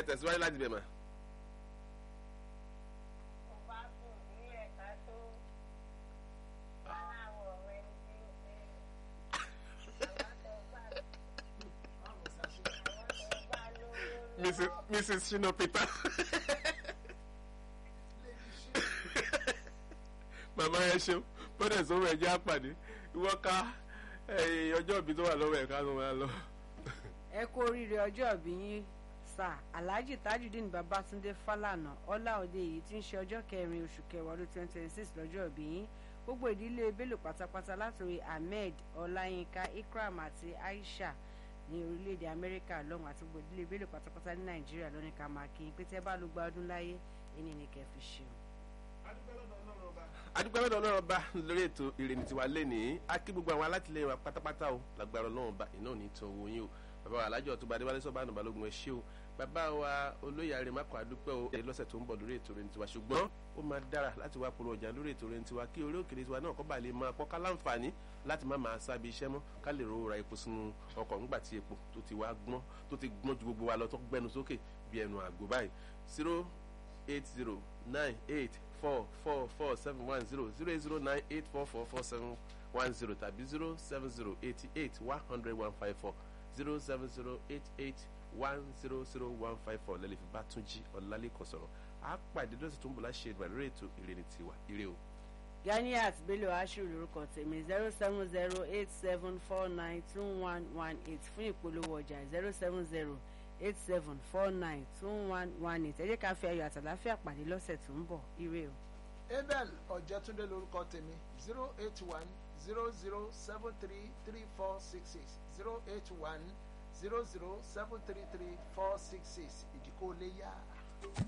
tẹ̀síwájú láti bẹ̀ mà. Mrs. Mrs. Shino Peter. màmá ẹ ṣeun bọ́dẹ̀ sọ́wọ́ ẹ̀ jẹ́ àpàdé ìwọ ká ọjọ́ ìbí tó wà lọ́wọ́ ẹ̀ ká ló máa lọ. ẹ kú oríire ọjọ́ ìbí yín sà alhaji tajudeen babatunde falana ọláòde èyí tí ń ṣe ọjọ́ kẹrin oṣù kẹwàá ọdún twenty twenty six lọ́jọ́ ìbí yín gbogbo ìdílé bello pátápátá látòrí ahmed ọláyínká ikram àti aisha ní orílẹ̀-èdè amẹ́ríkà lọ́hùn àti gbogbo ìdílé bello pátápátá ní nàìjíríà lónìí ká máa kí n pé tẹ́ bá ló gba ọdún láyé ẹni ní kẹ́ fi ṣeun. adúpẹ́ lọ́dọ̀ ọlọ́run ọba lórí ètò ìrìn tiwa lẹ́nìí a kí gbogbo àwọn alátìlẹyìn wa pátápátá o lágbára ọlọ́run ọba iná ò ní tan owó yín o bàbá wa alájọ tó bá adéwálé sọ́ba ànàbà lógun ẹ ṣé o bàbá wa olóyè àrèmákọ̀ adúpẹ́ o ẹ lọ́sẹ̀ tó ń bọ̀ lórí ètò ìrìn tiwa ṣùgbọ́n ó máa dára láti wá polówó ọjà lórí ètò ìrìn tiwa kí orí òkèlè tiwa náà kọ́ bá lè máa pọ́ ká láǹfààní láti má máa sábì iṣẹ́ mọ́ ká lè ro ra epo sínú ọkọ̀ ńgbà tí epo tó ti wá gbọ́n tó ti gbọ́n ju gbogbo wa lọ tó gbẹnu sókè bí ẹnu àgbo báyìí zero eight zero nine eight four four four seven one zero zero eight zero nine eight four four four seven one zero tàbí zero seven zero eighty eight one hundred one five four zero seven zero eight eight one zero zero one five four lẹ́lẹ́ fi bá tún jí ọ̀làlẹ́kọ̀ sọ̀rọ̀ á pàdé lọ́sẹ̀ tó ń bọ̀ láṣẹ ìgbà lórí ètò ìrìn tiwa ire o. ganiat bello ashiru lorúkọ tèmi zero seven zero eight seven four nine two one one eight fún ìpolówó ọjà zero seven zero eight seven four nine two one one eight ẹ jẹ́ ká fi ayọ̀ àtàláfíà pàdé lọ́sẹ̀ tó ń bọ̀ ire o. abel ọ̀jẹ̀túndé lorúkọ tèmi zero eight one zero zero seven three three four six six zero eight one zero zero seven three three four six six ìdíkò lè yá.